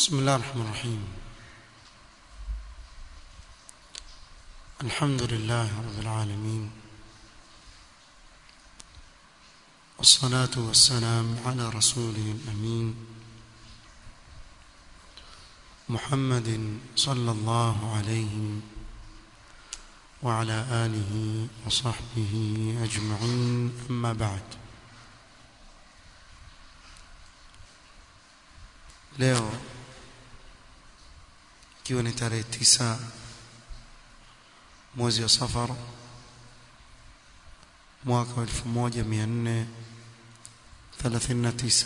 بسم الله الرحمن الرحيم الحمد لله رب العالمين والصلاة والسلام على رسوله الأمين محمد صلى الله عليه وعلى آله وصحبه أجمعين أما بعد leo ikiwa ni tarehe tisa mwezi wa safar mwaka wa 1439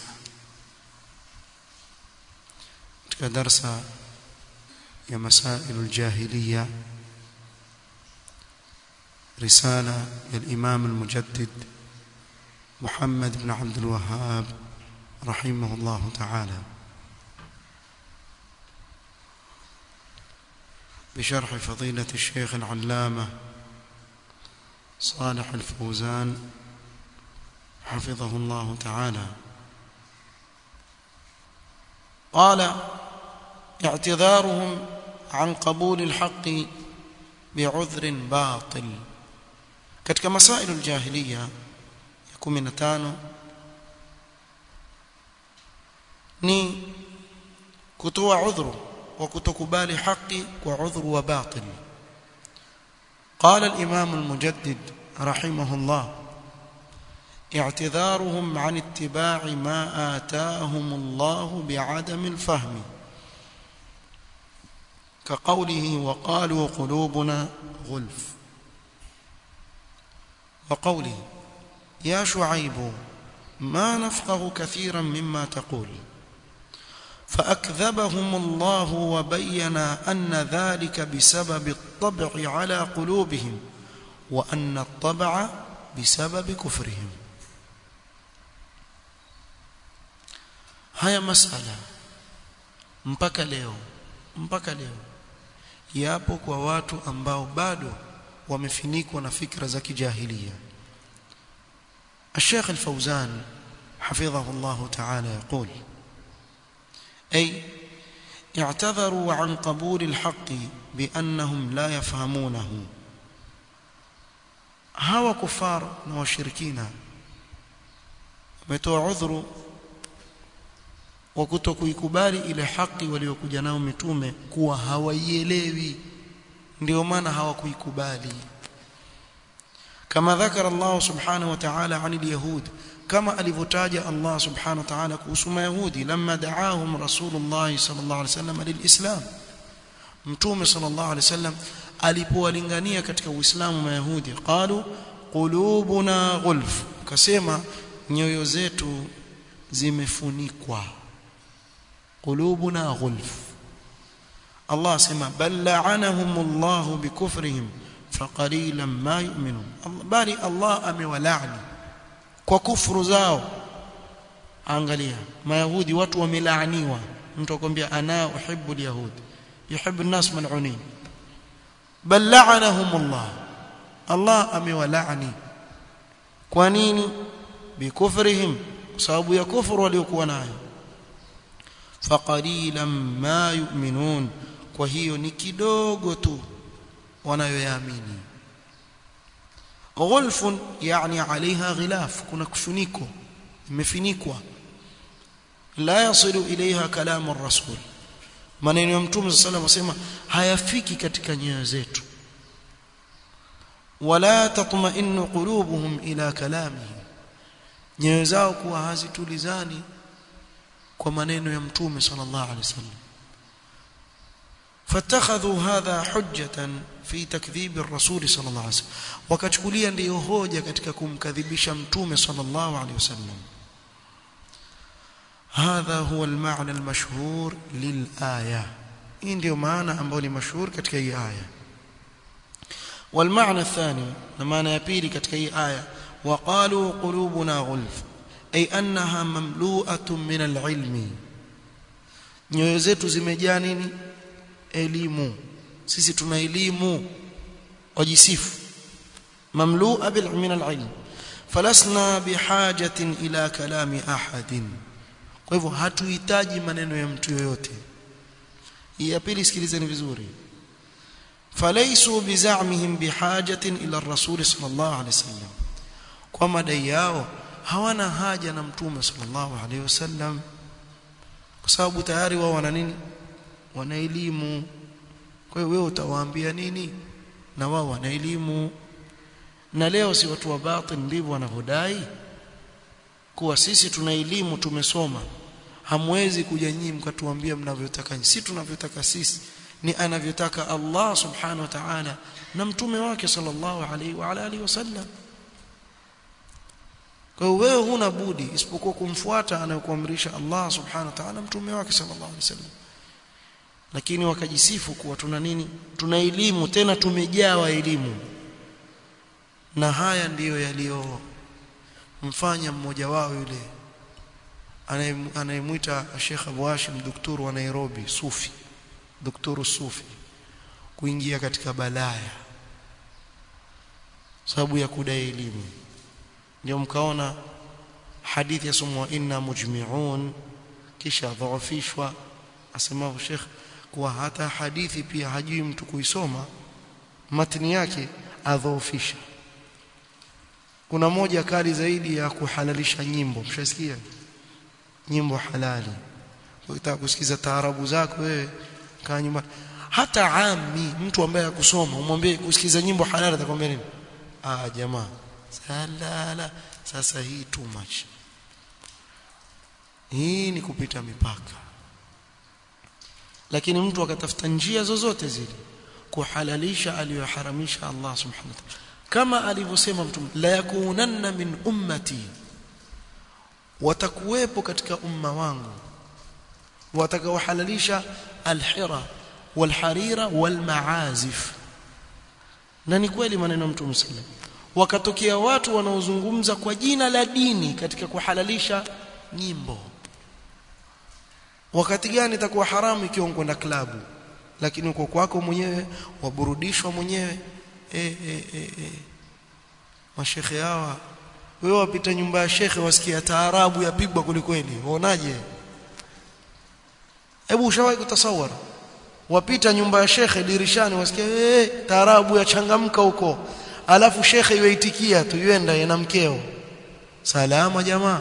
katika darsa ya masailu aljahiliya رسالة للإمام المجدد محمد بن عبد الوهاب رحمه الله تعالى بشرح فضيلة الشيخ العلامة صالح الفوزان حفظه الله تعالى قال اعتذارهم عن قبول الحق بعذر باطل katika masailu aljahiliya ya 15 ni kutoa udhuru wa kutokubali haki kwa udhuru wa batil قال الإمام المجدد رحمه الله اعتذارهم عن اتباع ما آتاهم الله بعدم الفهم كقوله وقالوا قلوبنا غلف وقوله يا شعيب ما نفقه كثيرا مما تقول فأكذبهم الله وبين أن ذلك بسبب الطبع على قلوبهم وأن الطبع بسبب كفرهم haya masala mpaka leo mpaka leo yapo kwa watu ambao bado wamefinikwa na fikra za kijahilia الشيخ الفوزان حفظه الله تعالى يقول أي اعتذروا عن قبول الحق بأنهم لا يفهمونه هوا كفار وشركين wametoa udhuru wa kutokuikubali ile haki waliokuja nao mitume kuwa hawaielewi ndio maana hawakuikubali kama dhakara Allah subhanahu wa ta'ala anil yahud kama alivyotaja Allah subhanahu wa ta'ala kuhusu mayahudi lamma da'ahum rasulullah sallallahu alaihi wasallam lilislam mtume sallallahu alaihi wasallam alipowalingania katika uislamu mayahudi qalu qulubuna ghulf kasema nyoyo zetu zimefunikwa qulubuna ghulf Allah asema bal la'anahumullahu bikufrihim faqalilan ma yu'minun bali Allah amewalaani kwa kufuru zao angalia mayahudi watu wamelaaniwa mtu akwambia ana uhibbu alyahud yuhibbu an-nas mal'unin bal la'anahumullah Allah amewalaani kwa nini bikufrihim sababu ya kufuru waliokuwa nayo faqalilan ma yu'minun kwa hiyo ni kidogo tu wanayoyaamini غلف يعني عليها غلاف kuna kufuniko imefinikwa la yasilu ilaiha kalamu ar-rasul maneno ya mtume sallallahu alayhi wasallam hayafiki katika nyoyo zetu wala tatma'innu qulubuhum ila kalamihi nyoyo zao kuwa hazitulizani kwa maneno ya mtume sallallahu alayhi wasallam فاتخذوا هذا حجة في تكذيب الرسول صلى الله عليه وسلم وكچkulia ndiyo hoja katika kumkadhibisha mtume صلى الله عليه وسلم هذا هو المعنى المشهور للآية hii ndio maana ambayo ni mashuhuri katika hii aya والمعنى الثاني na maana ya pili katika hii aya وقالوا قلوبنا غلف أي أنها مملوءة من العلم nyoyo zetu zimejaa nini elimu sisi tuna elimu wajisifu mamlua bil min al ilm falasna bihajatin ila kalami ahadin kwa hivyo hatuhitaji maneno ya mtu yoyote hii ya pili sikilizeni vizuri falaysu bizamihim bihajatin ila ar-rasul sallallahu alayhi wasallam kwa madai yao hawana haja na mtume sallallahu alayhi wasallam kwa sababu tayari wao wana nini wana elimu kwa hiyo wewe utawaambia nini na wao wana elimu na leo si watu wa batin ndivyo wanavyodai kuwa sisi tuna elimu tumesoma hamwezi kuja nyinyi mkatuambia mnavyotaka si tunavyotaka sisi ni anavyotaka Allah subhanahu wa ta'ala na mtume wake sallallahu alaihi wa alihi wasallam kwa hiyo wewe huna budi isipokuwa kumfuata anayokuamrisha Allah subhanahu wa ta'ala mtume wake sallallahu alaihi wasallam lakini wakajisifu kuwa tuna nini tuna elimu tena tumejawa elimu na haya ndiyo yaliyo mfanya mmoja wao yule anayemwita Sheikh Abu Hashim daktari wa Nairobi Sufi daktari Sufi kuingia katika balaya sababu ya kudai elimu ndio mkaona hadithi yasomwa inna mujmi'un kisha dhaafishwa asemao Sheikh kuwa hata hadithi pia hajui mtu kuisoma matni yake adhoofisha kuna moja kali zaidi ya kuhalalisha nyimbo mshasikia nyimbo halali ukitaka kusikiza taarabu zako wewe kaa nyumba hata ami mtu ambaye akusoma umwambie kusikiza nyimbo halali atakwambia nini ah jamaa salala sasa hii too much hii ni kupita mipaka lakini mtu akatafuta njia zozote zile kuhalalisha aliyoharamisha Allah subhanahu wa ta'ala kama alivyosema mtume la yakunanna min ummati watakuwepo katika umma wangu watakaohalalisha alhira walharira walmaazif na ni kweli maneno mtume sallam wakatokea watu wanaozungumza kwa jina la dini katika kuhalalisha nyimbo wakati gani itakuwa haramu ikiwa kwenda klabu lakini uko kwako mwenyewe waburudishwa mwenyewe eh eh eh e. mashekhe hawa wewe wapita nyumba ya shekhe wasikia taarabu yapigwa kulikweli unaonaje hebu ushawahi kutasawara wapita nyumba ya shekhe dirishani wasikia eh taarabu yachangamka huko alafu shekhe yuaitikia tu yuenda na mkeo salama jamaa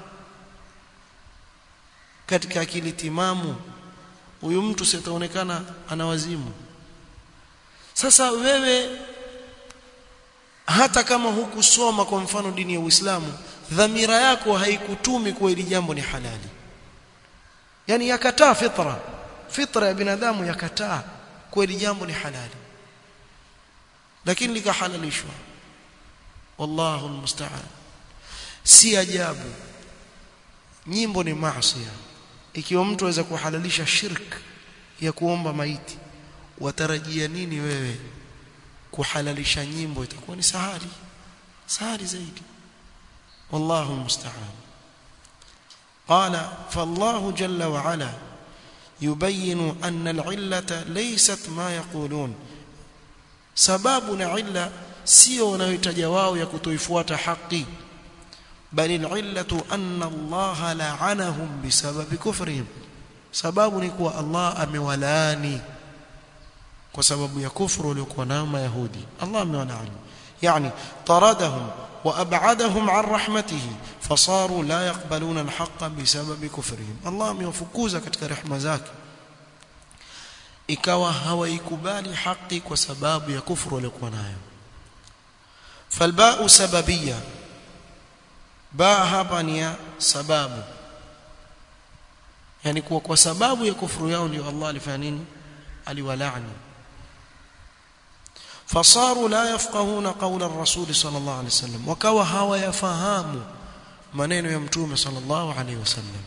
katika akili timamu huyu mtu sitaonekana ana wazimu sasa wewe hata kama hukusoma kwa mfano dini ya Uislamu dhamira yako haikutumi kwa hili jambo ni halali yani yakataa fitra fitra ya binadamu yakataa kwa hili jambo ni halali lakini likahalalishwa wallahu almusta'an si ajabu nyimbo ni maasi ikiwa mtu aweza kuhalalisha shirk ya kuomba maiti watarajia nini wewe kuhalalisha nyimbo itakuwa ni sahali sahali zaidi wallahu musta'an qala fallahu jalla wa ala yubayyin anna al-illata laysat ma yaqulun sababu na illa sio wanayotaja wao ya kutoifuata haki bali al-illatu anna Allah la'anahum bisababi kufrihim sababu ni kuwa Allah amewalaani kwa sababu ya kufuru waliokuwa nayo mayahudi Allah amewalaani yani taradahum wa ab'adahum an rahmatihi fasaru la yaqbaluna al-haqqa bisababi kufrihim Allah amewafukuza katika rehema zake ikawa hawaikubali haki kwa sababu ya kufuru waliokuwa nayo falba'u sababiyya ba hapa ni ya sababu yani kuwa kwa sababu ya kufuru yao ndio Allah alifanya nini aliwalaani fasaru la yafqahuna qawla ar-rasul sallallahu alayhi wasallam wakawa hawayafahamu maneno ya mtume sallallahu alayhi wasallam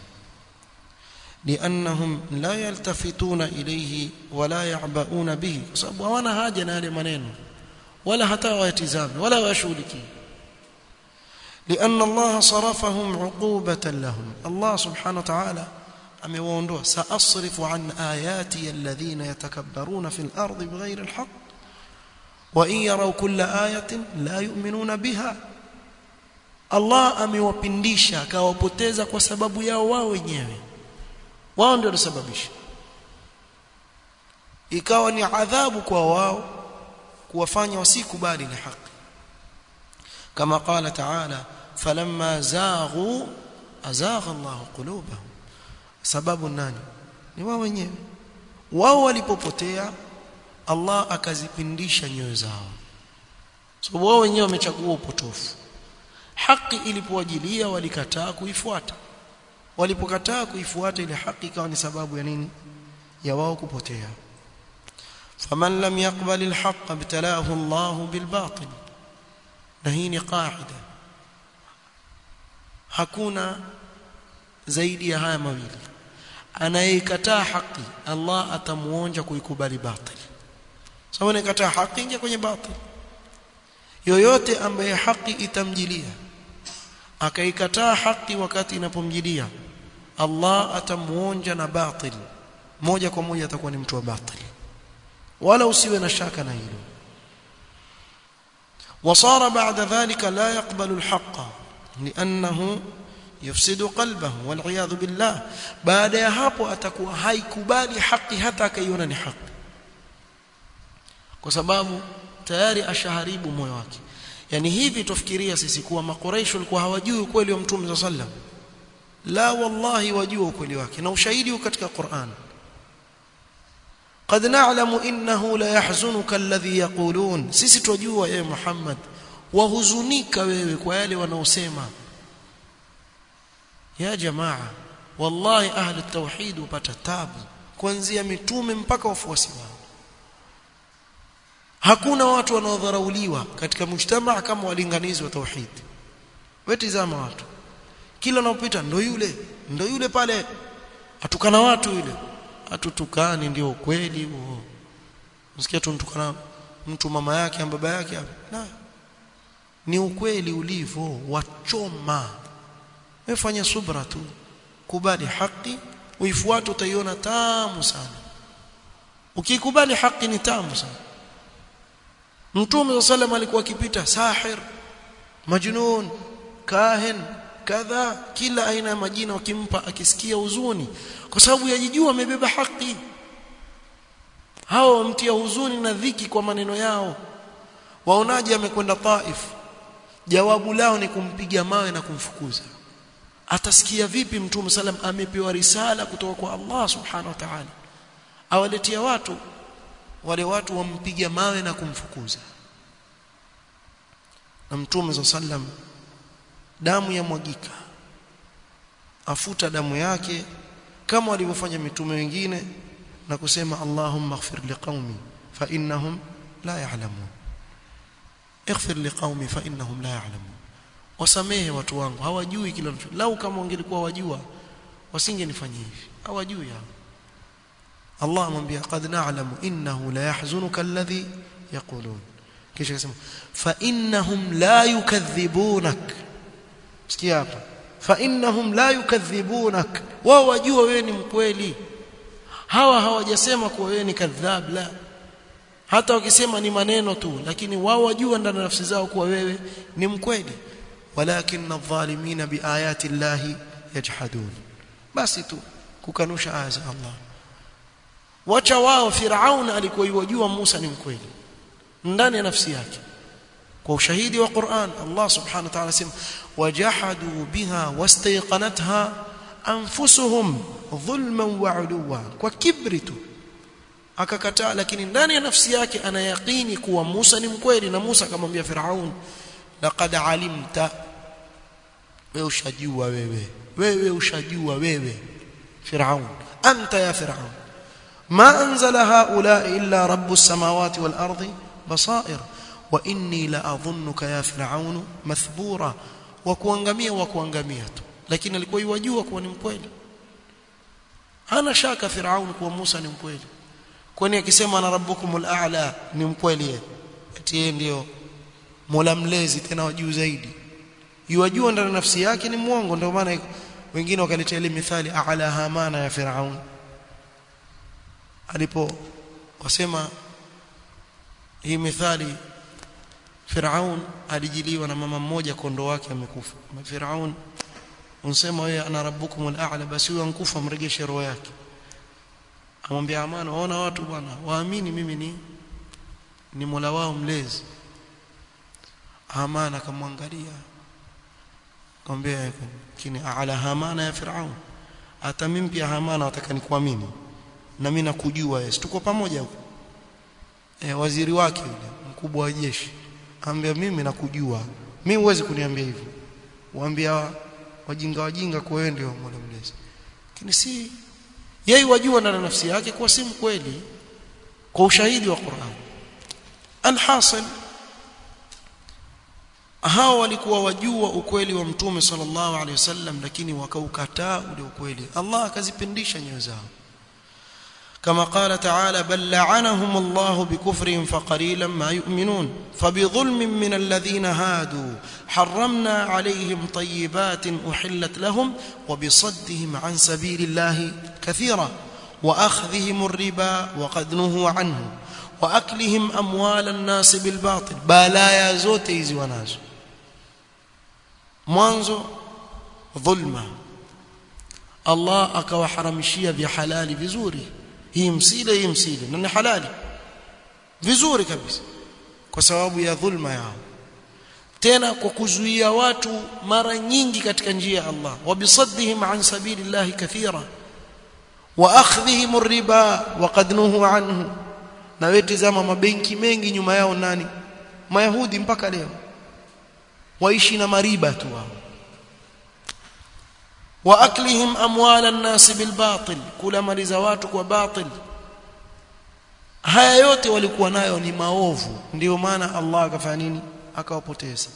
لانهم لا يلتفتون اليه ولا يعبؤون به sababu hawana haja na yale maneno wala hata wayatizame wala washughulikie لان الله صرفهم عقوبه لهم الله سبحانه وتعالى amewaondoa saasrifu an ayati alladhina yatakabbaruna fil ardi bighayri alhaq wa in yaraw kulla ayatin la yu'minuna biha Allah amewapindisha akawapoteza kwa sababu yao wao wenyewe wao ndio walisababisha ikawa ni adhabu kwa wao kuwafanya wasikubali ni haki kama qala ta'ala falamma zaghu azagha Allahu qulubahum sababu nani ni wao wenyewe wao walipopotea Allah akazipindisha nyoyo zao sababu wao wenyewe wamechagua upotofu haki ilipowajilia walikataa kuifuata walipokataa kuifuata ile haki ikawa ni sababu ya nini ya wao kupotea faman lam yaqbal alhaq ibtalahu Allah bilbatil na hii ni qaida hakuna zaidi ya haya mawili anayekataa haki Allah atamuonja kuikubali batil sababu anayekataa haki ingia kwenye batil yoyote ambaye haki itamjilia akaikataa haki wakati inapomjilia Allah atamuonja na batil moja kwa moja atakuwa ni mtu wa batil wala usiwe na shaka na hilo وصار بعد ذلك لا يقبل الحق لانه يفسد قلبه والعياذ بالله بعد ya hapo atakuwa haikubali haki hata akaiona ni haki kwa sababu tayari ashaharibu moyo wake yani hivi tufikiria sisi kuwa makoreisho walikuwa hawajui ukweli wa mtume sallam la wallahi wajua ukweli wake na ushahidi katika Qur'an قد نعلم انه لا يحزنك الذي يقولون sisi tujua yeye Muhammad wahuzunika wewe kwa yale wanaosema ya jamaa wallahi ahli tauhid upata tabu kuanzia mitume mpaka wafuasi wao hakuna watu wanaodharauliwa katika mujtamaa kama walinganizi wa tauhid wetizama watu kila unapita ndo yule ndo yule pale atukana watu yule atutukani ndio ukweli huo msikia tuntukana mtu mama yake au baba yake na ni ukweli ulivyo wachoma wefanya subra tu kubali haki uifuate utaiona tamu sana ukikubali haki ni tamu sana Mtume sallam alikuwa akipita sahir majnun kahin kadha kila aina ya majina wakimpa akisikia huzuni kwa sababu yajijua amebeba haki hao wamtia huzuni na dhiki kwa maneno yao waonaje amekwenda Taif jawabu lao ni kumpiga mawe na kumfukuza atasikia vipi mtume sallam amepewa risala kutoka kwa Allah subhanahu wa ta'ala awaletea watu wale watu wampiga mawe na kumfukuza na mtume sallam damu ya mwagika afuta damu yake kama walivyofanya mitume wengine na kusema Allahumma ighfir liqaumi fa innahum la ya'lamun ighfir liqaumi fa innahum la ya'lamun wasamehe watu wangu hawajui kile lau kama wangelikuwa wajua wasingenifanyia hivi hawajui hao Allah amwambia qad na'lamu innahu la yahzunuka alladhi yaqulun kisha akasema fa innahum la yukadhibunak sikia hapa fa innahum la yukadhibunak wao wajua wewe ni mkweli hawa hawajasema kuwa wewe ni kadhab la hata wakisema ni maneno tu lakini wao wajua ndani ya nafsi zao kuwa wewe ni mkweli walakin adh-dhalimina biayati llahi yajhadun basi tu kukanusha aya za Allah wacha wao Firaun alikuwa yajua Musa ni mkweli ndani ya nafsi yake kwa ushahidi wa Qur'an Allah subhanahu wa ta'ala sema wajahadu biha wastayqanatha anfusuhum dhulman wa uluwa kwa kibri tu akakataa lakini ndani ya nafsi yake ana yaqini kuwa Musa ni mkweli na Musa akamwambia Firaun laqad alimta wewe ushajua wewe wewe ushajua wewe Firaun anta ya Firaun ما أنزل هؤلاء إلا رب السماوات والأرض بصائر وإني لأظنك يا فرعون مثبورا وكوانغميا وكوانغميا لكن alikuwa yajua kuwa ni mkweli hana shaka Firaun kuwa Musa ni mkweli kwani akisema na rabbukumul a'la ni mkweli eti yeye ndio Mola mlezi tena wajuu zaidi yajua ndani nafsi yake ni mwongo ndio maana wengine wakaletea ile mithali a'la hamana ya Firaun alipo wasema hii mithali Firaun alijiliwa na mama mmoja kondo wake amekufa Firaun unsema wewe ana rabbukumul a'la basi huyo ankufa mregeshe roho yake amwambia amana waona watu bwana waamini mimi ni ni Mola wao mlezi amana akamwangalia akamwambia kini ala hamana ya Firaun hata mimi pia hamana nataka nikuamini na mimi nakujua yes tuko pamoja huko e, waziri wake yule mkubwa wa jeshi ambia mimi nakujua mimi huwezi kuniambia hivyo waambia wajinga wajinga kwa wewe ndio Mola mlezi lakini si yeye wajua ndani nafsi yake kwa si mkweli kwa ushahidi wa Qur'an alhasil hao walikuwa wajua ukweli wa mtume sallallahu alaihi wasallam lakini wakaukataa ule ukweli Allah akazipindisha nyoyo zao كما قال تعالى بل لعنهم الله بكفرهم فقليلا ما يؤمنون فبظلم من الذين هادوا حرمنا عليهم طيبات احلت لهم وبصدهم عن سبيل الله كثيرا واخذهم الربا وقد نهوا عنه واكلهم اموال الناس بالباطل بلايا zote hizi wanazo mwanzo dhulma Allah akawaharamishia vya halali vizuri hii msile hii msile na ni halali vizuri kabisa kwa sababu ya dhulma yao tena kwa kuzuia watu mara nyingi katika njia ya Allah wabisaddihim an sabilillahi kathira wa akhdhihim ar-riba wa qad nuhu anhu na wewe tazama mabenki mengi nyuma yao nani mayahudi mpaka leo waishi na mariba tu wao wa aklihim amwal an-nas bil batil kula mali za watu kwa batil haya yote walikuwa nayo ni maovu ndio maana Allah akafanya nini akawapoteza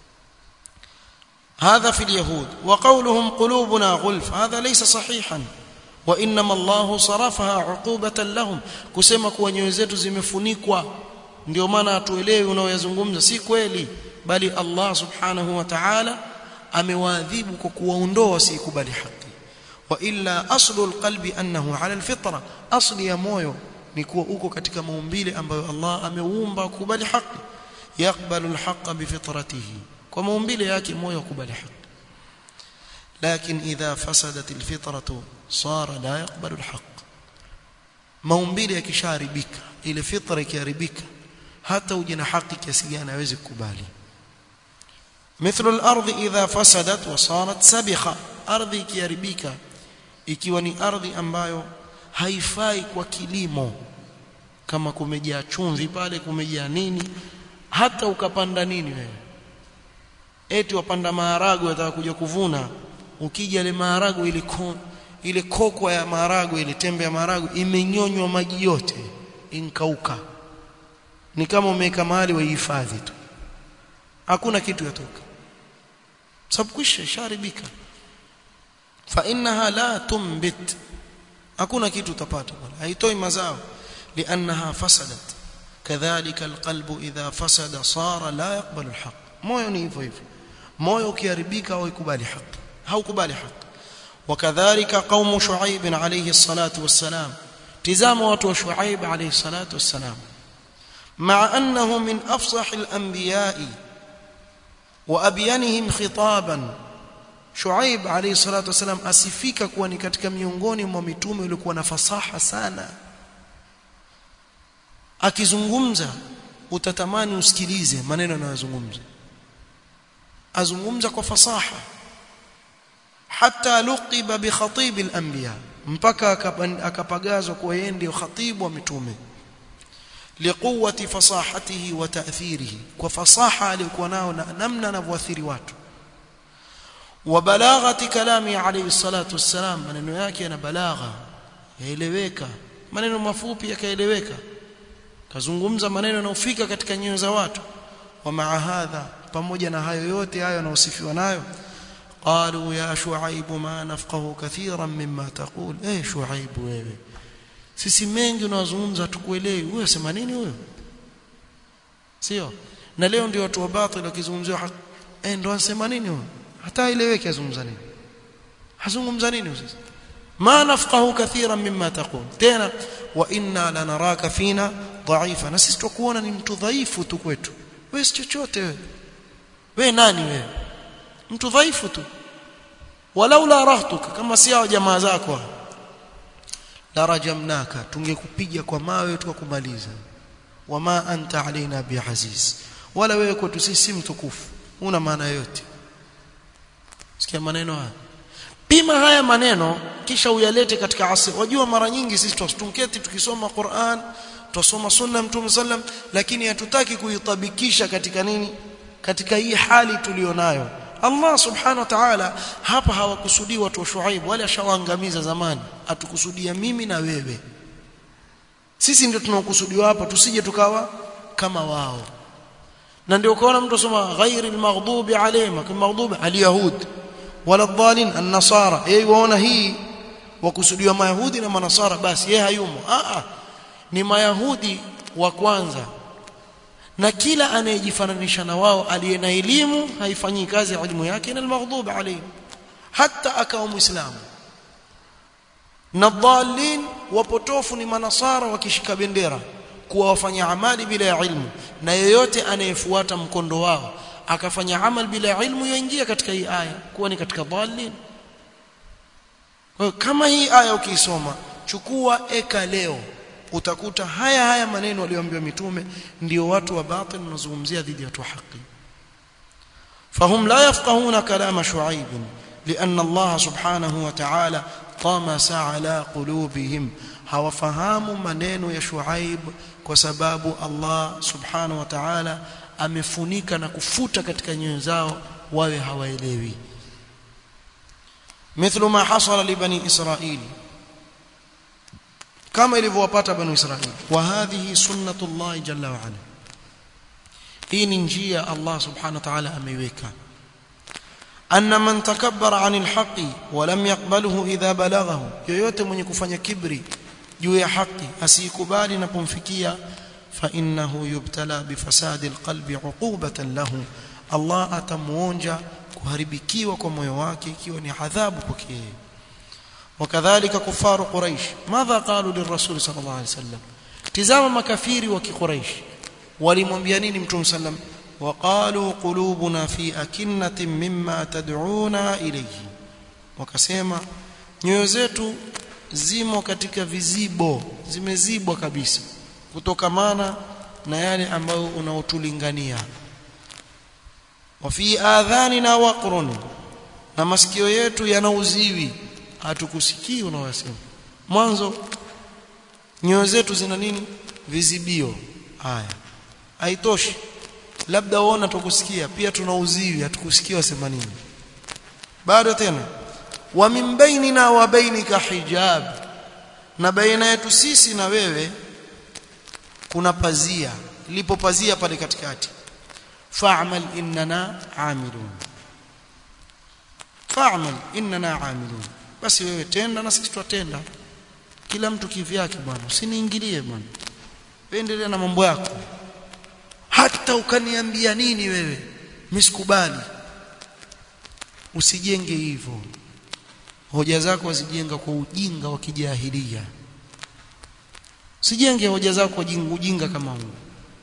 هذا في اليهود وقولهم قلوبنا غلف هذا ليس صحيحا وانما الله صرفها عقوبه لهم kusema kuwa nyoyo zetu zimefunikwa ndio maana hatuelewi unaoyazungumza si kweli bali Allah subhanahu wa ta'ala amewaadhibu kwa kuwaondoa wasikubali haki wa illa aslu alqalbi annahu ala alfitra asli ya moyo ni kuwa uko katika maumbile ambayo Allah ameumba kukubali haki yakbalu alhaqa bifitratihi kwa maumbile yake moyo ukubali haki لكن إذا فسدت الفطرة صار لا يقبل الحق maumbile yakisharibika ile fitra ikiharibika hata uje na haki kiasi gani hawezi kukubali مثل الارض اذا فسدت وصارت سبخه ardhi ikiharibika ikiwa ni ardhi ambayo haifai kwa kilimo kama kumejaa chumvi pale kumejaa nini hata ukapanda nini wewe eti wapanda maharagwe wataka kuja kuvuna ukija ile maharagwe ile ko, ile kokwa ya maharagwe ile tembe ya maharagwe imenyonywa maji yote inkauka ni kama umeweka mahali waihifadhi tu hakuna kitu yatoka sababu kisha sharibika fa innaha la tumbit hakuna kitu utapata bwana haitoi mazao liannaha fasadat kadhalika alqalbu idha fasada sara la yaqbalu alhaq moyo ni hivyo hivyo moyo ukiharibika haukubali haki haukubali haki وكذلك قوم شعيب عليه الصلاه والسلام تزام watu شعيب عليه الصلاه والسلام مع انه من افصح الانبياء وابينهم خطابا Shuaib alayhi salatu wasalam asifika kuwa ni katika miongoni mwa mitume waliokuwa na fasaha sana akizungumza utatamani usikilize maneno anayozungumza azungumza kwa fasaha hata luqiba bi khatib al-anbiya mpaka akapagazwa kuwa yeye ndio khatibu wa mitume liquwwati fasahatihi wa ta'thirihi kwa fasaha aliyokuwa nao na namna anavyoathiri watu wa balaghati kalami alayhi salatu wassalam maneno yake yana balagha yaeleweka maneno mafupi yakaeleweka kazungumza maneno yanayofika katika nyoyo za watu wa maa hadha pamoja na hayo yote hayo yanayosifiwa nayo qalu ya shuaib ma nafqahu kathiran mimma taqul eh shuaib wewe sisi mengi unazungumza tukuelewi wewe sema nini huyo sio na leo ndio watu wa batil wakizungumzia haki eh ndo anasema nini huyo hata ileweke azungumza nini hazungumza nini sasa ma nafqahu kathiran mimma taqul tena wa inna lanaraka fina dhaifa na sisi tukuona ni mtu dhaifu tu kwetu wewe si chochote wewe wewe nani wewe mtu dhaifu tu walaula rahtuka kama si hao jamaa zako la rajamnaka tungekupiga kwa mawe tukakumaliza wama anta alaina biaziz wala wewe kwetu sisi si mtukufu una maana yote sikia maneno haya pima haya maneno kisha uyalete katika asri wajua mara nyingi sisi tunketi tukisoma Qur'an tusoma sunna mtume sallam lakini hatutaki kuitabikisha katika nini katika hii hali tulionayo Allah subhanahu wa ta'ala hapa hawakusudii watu wa Shuaib wala ashawaangamiza zamani atukusudia mimi na wewe sisi ndio tunaokusudiwa hapa tusije tukawa kama wao na ndio ukaona mtu asoma ghairi almaghdubi alayhim kama maghdubi alyahud wala dhalin an-nasara yeye waona hii wakusudiwa mayahudi na manasara basi yeye hayumo a a ni mayahudi wa kwanza na kila anayejifananisha na wao aliye na elimu haifanyii kazi elimu yake na almaghdub alayhim hata akawa muislamu na dhalin wapotofu ni manasara wakishika bendera kuwa wafanya amali bila ya ilmu na yeyote anayefuata mkondo wao akafanya amal bila ilmu yaingia katika hii aya kuwa ni katika dhalin kwa kama hii aya ukiisoma chukua eka leo utakuta haya haya maneno walioambiwa mitume ndio watu wa batil wanazungumzia dhidi ya watu wa haki فهم لا يفقهون كلام شعيب لأن الله سبحانه وتعالى طمس على قلوبهم hawafahamu maneno ya Shuaib kwa sababu Allah subhanahu wa ta'ala amefunika na kufuta katika nyoyo zao wawe hawaelewi mithlu ma hasala li bani israil kama ilivyowapata bani israil wa hadhihi sunnatullah jalla wa ala hii ni njia Allah subhanahu wa ta'ala ameiweka anna man takabbara 'anil haqqi wa lam yaqbaluhu idha balaghahu yoyote mwenye kufanya kibri juu ya haki asikubali napomfikia fa innahu yubtala bifasadi alqalbi 'uqubatan lahu Allah atamuonja kuharibikiwa kwa moyo wake ikiwa ni adhabu kwake wakadhalika kufaru quraish madha qalu lirrasul sallallahu alayhi wasallam tizama makafiri wa kiquraish walimwambia nini mtume sallam waqalu qulubuna fi akinnatin mimma tad'una ilayhi wakasema nyoyo zetu zimo katika vizibo zimezibwa kabisa kutokamana na yale ambayo unaotulingania wa fi adhanina waqrun na masikio yetu yana uziwi hatukusikii unawasema mwanzo nyoyo zetu zina nini vizibio haya haitoshi labda uona tukusikia pia tuna uziwi hatukusikia wasema nini bado tena wa min bainina wa bainika hijab na baina yetu sisi na wewe kuna pazia lipo pazia pale katikati fa'mal innana amilun fa'mal innana amilun basi wewe tenda na sisi tutatenda kila mtu kivyake bwana usiniingilie bwana endelea na mambo yako hata ukaniambia nini wewe misikubali usijenge hivyo hoja zako wazijenga kwa ujinga wa kijahilia usijenge hoja zako kwa ujinga kama huu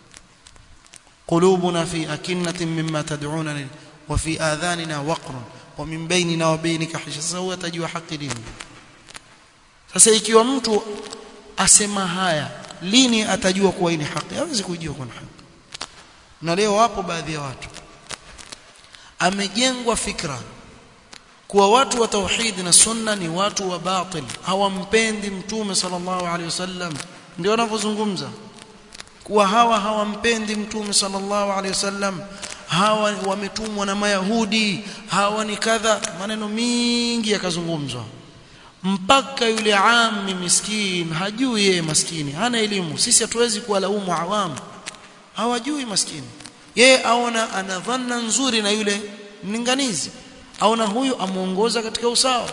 قلوبنا في أكنة مما تدعوننا وفي آذاننا وقر ومن بيننا وبينك حجاب sasa huwa atajua haki lini sasa ikiwa mtu asema haya lini atajua kuwa ni haki hawezi kujua kuwa ni haki na leo wapo baadhi ya watu amejengwa fikra kuwa watu wa tauhid na sunna ni watu wa batil hawampendi mtume sallallahu alaihi wasallam ndio wanavyozungumza kuwa hawa hawampendi mtume sallallahu alaihi wasallam hawa wametumwa na mayahudi hawa ni kadha maneno mingi yakazungumzwa mpaka yule ami miskin hajui yeye maskini hana elimu sisi hatuwezi kuwalaumu awamu hawajui maskini yeye aona ana dhanna nzuri na yule mlinganizi aona huyu amuongoza katika usawa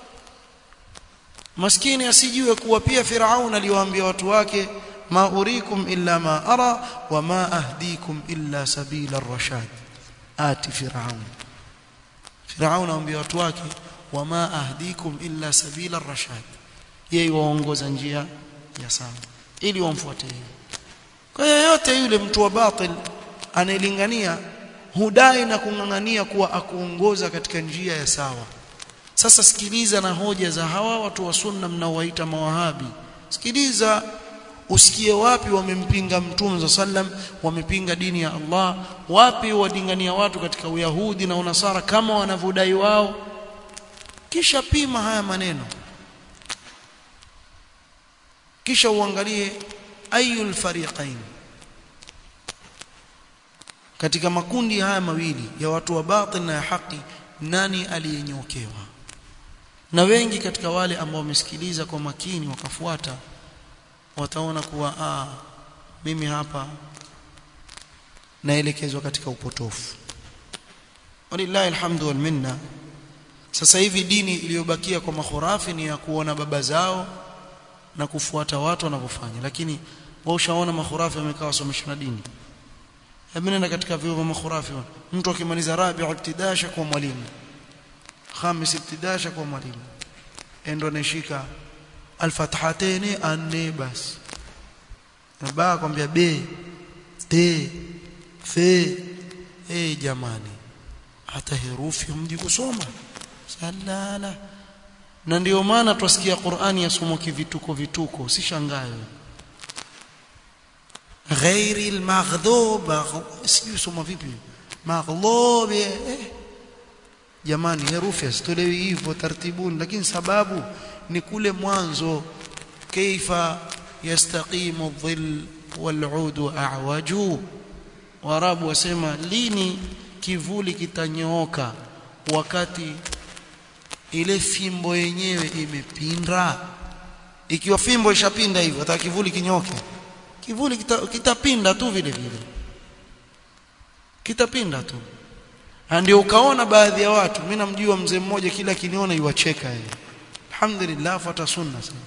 maskini asijue kuwa pia Firaun aliwaambia watu wake ma urikum illa ma ara wa ma ahdikum illa sabila ar-rashad ati Firaun Firaun aambia watu wake wa ma ahdikum illa sabila ar-rashad yeye waongoza njia ya sawa ili wamfuate kwa yoyote yule mtu wa batil anayelingania hudai na kung'ang'ania kuwa akuongoza katika njia ya sawa sasa sikiliza na hoja za hawa watu wa sunna mnaowaita mawahabi sikiliza usikie wapi wamempinga mtume sallam wamepinga dini ya Allah wapi wadingania watu katika uyahudi na unasara kama wanavyodai wao kisha pima haya maneno kisha uangalie ayul fariqain katika makundi haya mawili ya watu wa batil na ya haki nani aliyenyokewa na wengi katika wale ambao wamesikiliza kwa makini wakafuata wataona kuwa ah mimi hapa naelekezwa katika upotofu walillahi alhamdu wal minna sasa hivi dini iliyobakia kwa makhurafi ni ya kuona baba zao na kufuata watu wanavyofanya lakini wao ushaona makhurafi wamekaa wasomesha na dini hebu nenda katika vyuo vya makhurafi mtu akimaliza rabi ibtidasha kwa mwalimu khamis ibtidasha kwa mwalimu endo anashika alfathateni anne basi na baa kwambia b t f eh jamani hata herufi mji kusoma salala na ndio maana twasikia Qur'ani yasomwa kivituko vituko usishangae ghairi almaghdhub sijui soma vipi maghdhub eh jamani herufi asitolewi hivyo tartibuni lakini sababu ni kule mwanzo kaifa yastaqimu dhill wal'udu a'waju warabu wasema lini kivuli kitanyooka wakati ile fimbo yenyewe imepinda ikiwa fimbo ishapinda hivyo hata kivuli kinyoke kivuli kitapinda kita tu vile vile kitapinda tu ndio ukaona baadhi ya watu mimi namjua mzee mmoja kila kiniona yuacheka yeye alhamdulillah fuata sunna sana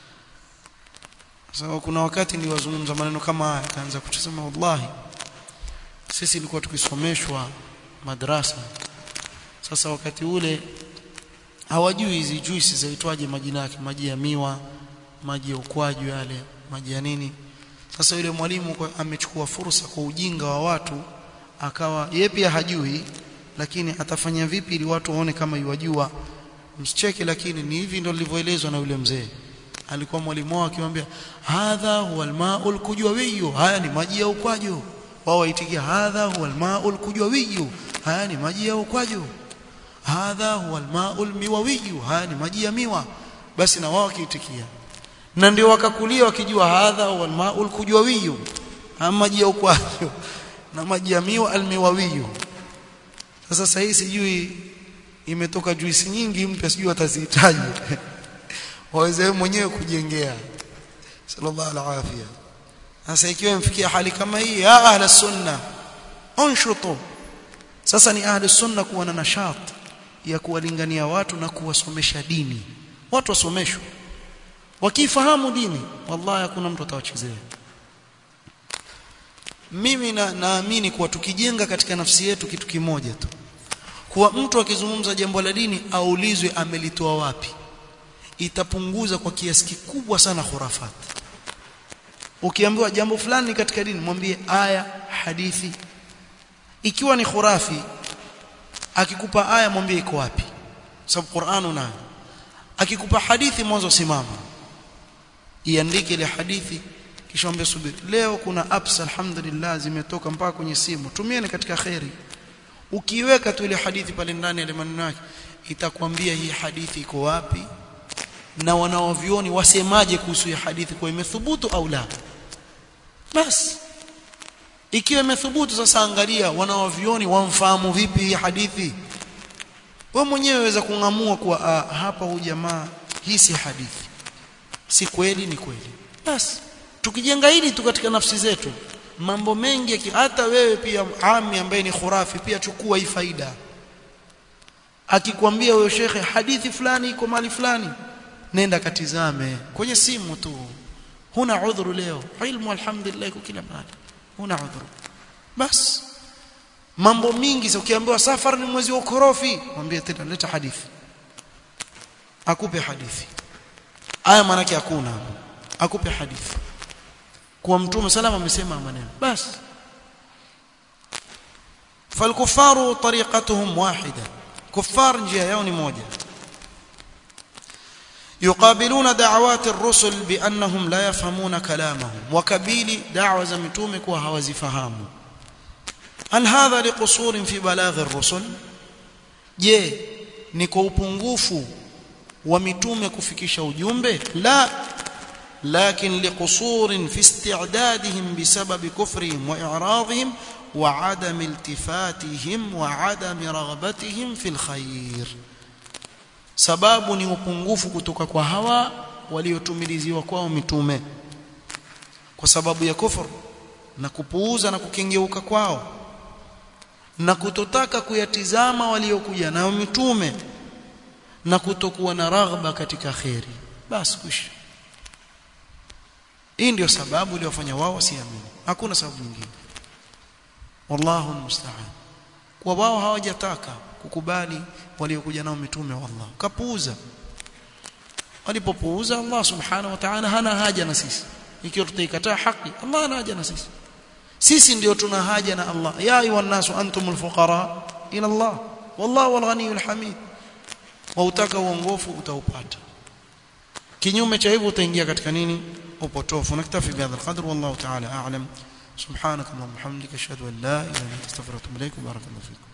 sasa kuna wakati niliwazungumza maneno kama haya kaanza kusema wallahi sisi ilikuwa tukisomeshwa madrasa sasa wakati ule hawajui hizi juisi zaitwaje majina yake maji ya miwa maji ya ukwaju yale maji ya nini sasa yule mwalimu amechukua fursa kwa ujinga wa watu akawa yeye pia hajui lakini atafanya vipi ili watu waone kama yuwajua msicheke lakini ni hivi ndio lilivyoelezwa na yule mzee alikuwa mwalimu wao akimwambia hadha huwa almaul kujwawiyu haya ni maji ya ukwaju wao waitikia hadha huwa almaul kujwawiyu haya ni maji ya ukwaju hadha huwa almaul miwawiyu haya ni maji ya miwa basi na wao wakiitikia na ndio wakakulia wakijua hadha huwa almaul kujwawiyu ama maji ya ukwaju na maji ya miwa almiwawiyu sasa sasa hii sijui imetoka juisi nyingi mpya sijui atazihitaji waweze mwenyewe kujengea sallallahu alaihi sasa ikiwa imfikia hali kama hii ya ahla sunna unshutu sasa ni ahli sunna kuwa na nashat ya kuwalingania watu na kuwasomesha dini watu wasomeshwe wakifahamu dini wallahi hakuna mtu atawachezea mimi na naamini kuwa tukijenga katika nafsi yetu kitu kimoja tu kuwa mtu akizungumza jambo la dini aulizwe amelitoa wapi itapunguza kwa kiasi kikubwa sana khurafat ukiambiwa jambo fulani katika dini mwambie aya hadithi ikiwa ni khurafi akikupa aya mwambie iko wapi sababu Qur'an unayo akikupa hadithi mwanzo simama iandike ile hadithi kisha mwambie subiri leo kuna apps alhamdulillah zimetoka mpaka kwenye simu tumieni katika khairi ukiweka tu ile hadithi pale ndani ya maneno yake itakwambia hii hadithi iko wapi na wanaovioni wasemaje kuhusu hii hadithi kwa imethubutu au la basi ikiwa imethubutu sasa angalia wanaovioni wamfahamu vipi hii hadithi wewe mwenyewe waweza kungamua kuwa ah, hapa huyu jamaa hii si hadithi si kweli ni kweli basi tukijenga hili tu katika nafsi zetu mambo mengi hata wewe pia ami ambaye ni khurafi pia chukua hii faida akikwambia huyo shekhe hadithi fulani iko mali fulani nenda katizame kwenye simu tu huna udhuru leo ilmu alhamdulillah iko kila mahali huna udhuru bas mambo mingi sasa ukiambiwa safar ni mwezi wa ukorofi mwambie tena leta hadithi akupe hadithi aya maana yake hakuna akupe hadithi kwa mtume salama amesema maneno basi falkufaru tariqatuhum wahida kuffar njia yao ni moja يقابلون دعوات الرسل بانهم لا يفهمون كلامهم وكبيل دعوه za mitume kuwa hawazifahamu هل هذا لقصور في بلاغ الرسل je ni kwa upungufu wa mitume kufikisha ujumbe la لكن لقصور في استعدادهم بسبب كفرهم واعراضهم وعدم التفاتهم وعدم رغبتهم في الخير sababu ni upungufu kutoka kwa hawa waliotumiliziwa kwao mitume kwa sababu ya kufur na kupuuza na kukengeuka kwao na kutotaka kuyatizama waliokuja nayo mitume na kutokuwa na raghba katika khairi basi kuisha hii ndio sababu iliyofanya wao wasiamini hakuna sababu nyingine wallahu musta'an kwa wao hawajataka kukubali waliokuja nao mitume wa Allah kapuuza walipopuuza Allah subhanahu wa ta'ala hana haja na sisi ikiwa tutaikataa haki Allah hana haja na sisi sisi ndio tuna haja na Allah ya ayuhan nasu antumul fuqara ila Allah wallahu alghaniyul hamid wa utaka uongofu utaupata kinyume cha hivyo utaingia katika nini upotofu naktafi bihadha alqadr wallahu ta'ala a'lam subhanakallahumma hamdika ashhadu an la ilaha illa anta astaghfiruka wa atubu ilaik barakallahu fiik